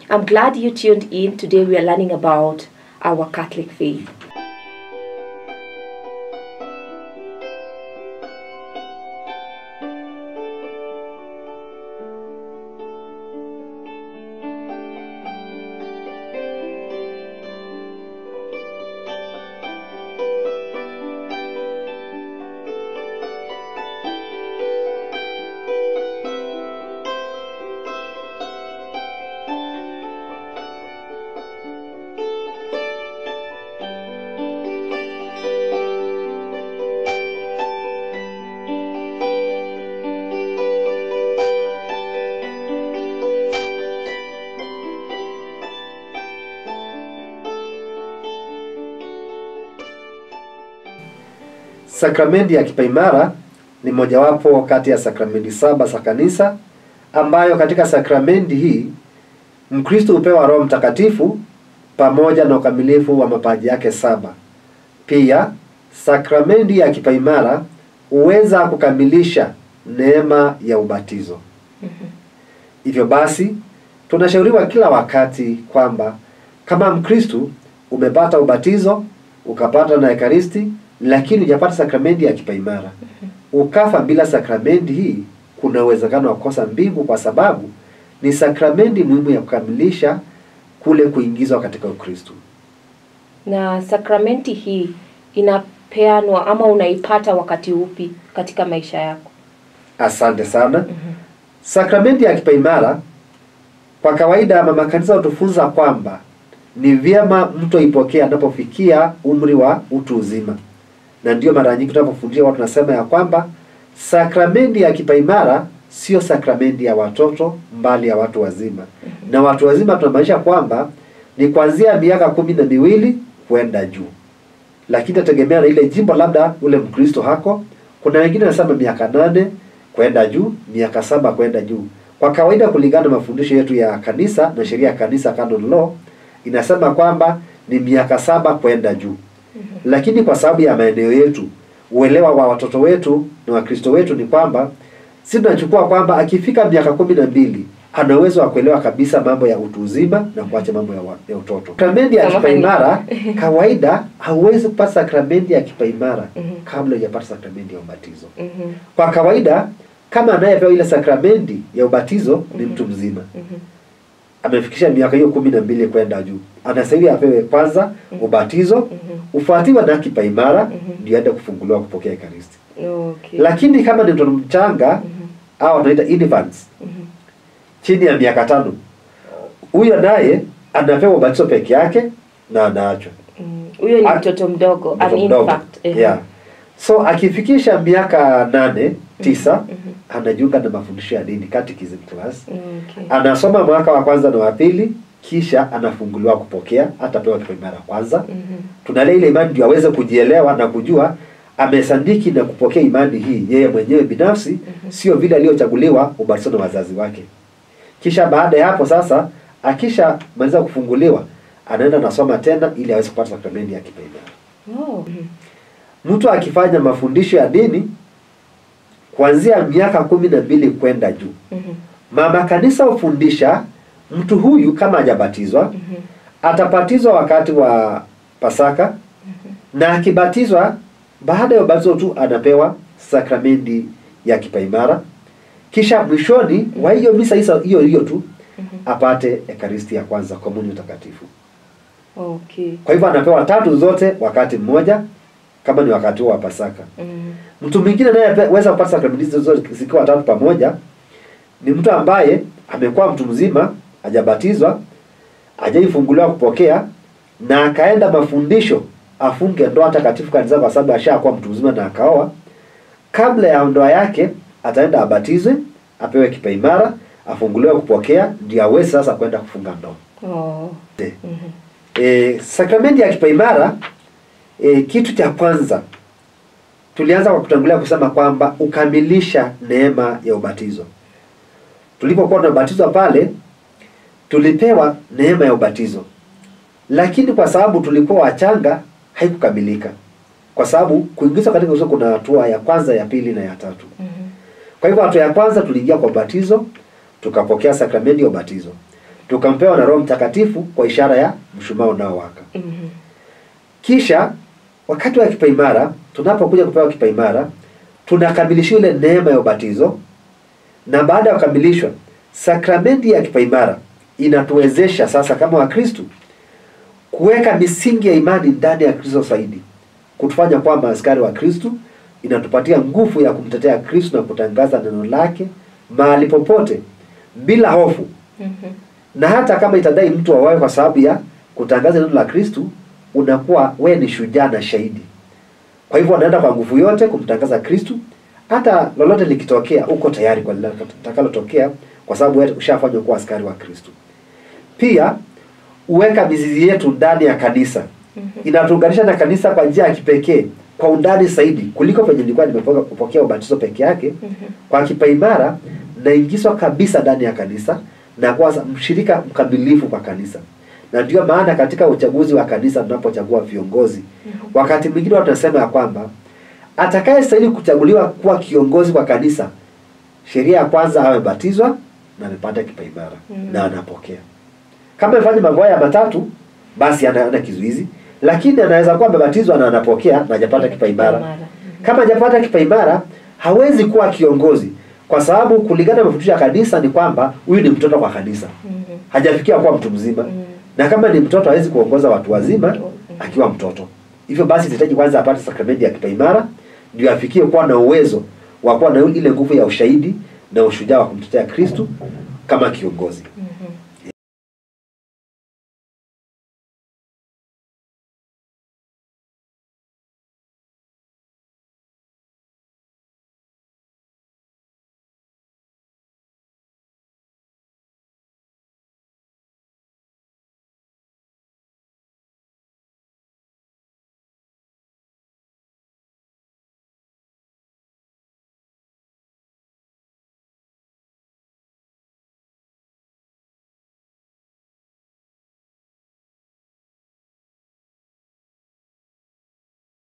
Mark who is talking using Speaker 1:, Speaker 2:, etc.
Speaker 1: I'm glad you tuned in. Today we are learning about our Catholic faith.
Speaker 2: Sakramenti ya kipaimara ni mojawapo kati ya sakramenti saba za kanisa ambayo katika sakramenti hii Mkristo hupewa Roho Mtakatifu pamoja na ukamilifu wa mapaji yake saba. Pia sakramenti ya kipaimara huweza kukamilisha neema ya ubatizo. Hivyo basi tunashauriwa kila wakati kwamba kama Mkristo umepata ubatizo, ukapata na Ekaristi, lakini hujapata sakramenti ya kipaimara, ukafa bila sakramenti hii, kuna uwezekano wa kukosa mbingu, kwa sababu ni sakramenti muhimu ya kukamilisha kule kuingizwa katika Ukristo.
Speaker 1: Na sakramenti hii inapeanwa ama unaipata wakati upi katika maisha yako?
Speaker 2: Asante sana. Sakramenti ya kipaimara kwa kawaida mama kanisa hutufunza kwamba ni vyema mtu aipokee anapofikia umri wa utu uzima, na ndio mara nyingi tunapofundisha watu tunasema ya kwamba sakramenti ya kipaimara sio sakramenti ya watoto mbali ya watu wazima. Na watu wazima tunamaanisha kwamba ni kuanzia miaka kumi na miwili kwenda juu, lakini nategemea na ile jimbo labda ule Mkristo hako. Kuna wengine wanasema miaka nane kwenda juu, miaka saba kwenda juu. Kwa kawaida, kulingana na mafundisho yetu ya kanisa na sheria ya kanisa, canon law, inasema kwamba ni miaka saba kwenda juu. Lakini kwa sababu ya maeneo yetu, uelewa wa watoto wetu na Wakristo wetu ni kwamba si tunachukua kwamba akifika miaka kumi na mbili ana uwezo wa kuelewa kabisa mambo ya utu uzima na kuacha mambo ya, wa- ya utoto. Sakramenti ya
Speaker 1: Kama
Speaker 2: kipaimara kawaida hauwezi kupata sakramenti ya kipaimara
Speaker 1: Mhm.
Speaker 2: kabla hujapata sakramenti ya ubatizo.
Speaker 1: Mhm.
Speaker 2: Kwa kawaida kama anayepewa ile sakramenti ya ubatizo ni mtu mzima
Speaker 1: Mhm.
Speaker 2: amefikisha miaka hiyo kumi na mbili kwenda juu, anastahili apewe kwanza ubatizo
Speaker 1: Mhm.
Speaker 2: ufuatiwa na kipaimara
Speaker 1: Mhm.
Speaker 2: ndio aende kufunguliwa kupokea Ekaristi.
Speaker 1: Okay.
Speaker 2: Lakini kama ni mtoto mchanga
Speaker 1: Mhm.
Speaker 2: au wanaita infants
Speaker 1: Mhm.
Speaker 2: chini ya miaka tano, huyo naye anapewa ubatizo peke yake na anaachwa
Speaker 1: Mm. Huyo ni
Speaker 2: Ah,
Speaker 1: mtoto mdogo, an
Speaker 2: mtoto mdogo.
Speaker 1: infant. Ehe.
Speaker 2: Yeah. So akifikisha miaka nane tisa,
Speaker 1: Mhm.
Speaker 2: anajiunga na mafundisho ya dini catechism class,
Speaker 1: Okay.
Speaker 2: anasoma mwaka wa kwanza na wa pili, kisha anafunguliwa kupokea, atapewa kipaimara kwanza.
Speaker 1: Mhm.
Speaker 2: Tunalea ile imani ndio aweze kujielewa na kujua amesandiki na kupokea imani hii yeye mwenyewe binafsi, sio vile aliyochaguliwa ubatizo na wazazi wake. Kisha baada ya hapo sasa, akisha maliza kufunguliwa, anaenda nasoma tena ili aweze kupata sakramenti ya kipaimara.
Speaker 1: Oh. Mhm.
Speaker 2: Mtu akifanya mafundisho ya dini kuanzia miaka kumi na mbili kwenda juu,
Speaker 1: Mhm.
Speaker 2: mama kanisa hufundisha mtu huyu kama hajabatizwa
Speaker 1: Mhm.
Speaker 2: atabatizwa wakati wa Pasaka na akibatizwa, baada ya ubatizo tu anapewa sakramenti ya kipaimara, kisha mwishoni wa hiyo misa hizo- hiyo hiyo tu
Speaker 1: Mhm.
Speaker 2: apate ekaristi ya kwanza, komunyo takatifu.
Speaker 1: Okay.
Speaker 2: Kwa hivyo anapewa tatu zote wakati mmoja, kama ni wakati huo wa Pasaka.
Speaker 1: Mhm.
Speaker 2: Mtu mwingine naye weza kupata sakramenti hizo zote zikiwa tatu pamoja ni mtu ambaye amekuwa mtu mzima, hajabatizwa, hajaifunguliwa kupokea na akaenda mafundisho afunge ndoa takatifu kanisa kwa sababu ashakuwa mtu mzima na akaoa. Kabla ya ndoa yake ataenda abatizwe, apewe kipaimara, afunguliwe kupokea, ndio aweze sasa kwenda kufunga ndoa.
Speaker 1: Oh.
Speaker 2: Eh.
Speaker 1: Mhm.
Speaker 2: E, sakramenti ya kipaimara e, kitu cha kwanza tulianza kwa kutangulia kusema kwamba ukamilisha neema ya ubatizo. Tulipokuwa tunabatizwa pale, tulipewa neema ya ubatizo, lakini kwa sababu tulikuwa wachanga haikukamilika, kwa sababu kuingizwa katika Ukristo kuna hatua ya kwanza, ya pili na ya tatu.
Speaker 1: Mhm.
Speaker 2: Kwa hivyo hatua ya kwanza tuliingia kwa ubatizo, tukapokea sakramenti ya ubatizo. tukampewa na Roho Mtakatifu kwa ishara ya mshumaa unaowaka.
Speaker 1: Mhm.
Speaker 2: Kisha wakati wa kipaimara, tunapokuja kupewa kipaimara, tunakamilishiwa ile neema ya ubatizo, na baada ya kukamilishwa, sakramenti ya kipaimara inatuwezesha sasa kama Wakristu kuweka misingi ya imani ndani ya Kristo zaidi, kutufanya kwamba askari wa Kristu, inatupatia nguvu ya kumtetea Kristu na kutangaza neno lake mahali popote bila hofu
Speaker 1: Mhm.
Speaker 2: na hata kama itadai mtu awawe kwa sababu ya kutangaza neno la Kristu, unakuwa we ni shujaa na shahidi. Kwa hivyo wanaenda kwa nguvu yote kumtangaza Kristu, hata lolote likitokea, uko tayari kwa litakalotokea, kwa sababu wewe ushafanywa kuwa askari wa Kristu. Pia uweka mizizi yetu ndani ya kanisa, inatuunganisha na kanisa kwa njia ya kipekee, kwa undani zaidi kuliko penye nilikuwa nimepokea ubatizo peke yake. Kwa kipaimara naingizwa kabisa ndani ya kanisa na kuwa mshirika mkamilifu kwa kanisa, na ndio maana katika uchaguzi wa kanisa tunapochagua viongozi, wakati mwingine watu wanasema ya kwamba atakayestahili kuchaguliwa kuwa kiongozi kwa kanisa, sheria ya kwanza awe batizwa na amepata kipaimara
Speaker 1: Mhm.
Speaker 2: na anapokea. Kama amefanya mambo haya matatu, basi ana ana kizuizi, lakini anaweza kuwa amebatizwa na anapokea na hajapata kipaimara.
Speaker 1: Mhm.
Speaker 2: Kama hajapata kipaimara hawezi kuwa kiongozi, kwa sababu kulingana na mafundisho ya kanisa ni kwamba huyu ni mtoto kwa kanisa,
Speaker 1: Mhm.
Speaker 2: hajafikia kuwa mtu mzima,
Speaker 1: Mhm.
Speaker 2: na kama ni mtoto hawezi kuongoza watu wazima
Speaker 1: Mhm.
Speaker 2: akiwa mtoto. Hivyo basi inahitaji kwanza apate sakramenti ya kipaimara ndio afikie kuwa na uwezo wa kuwa na ile nguvu ya ushahidi na ushujaa wa kumtetea Kristu kama kiongozi.
Speaker 1: Mhm.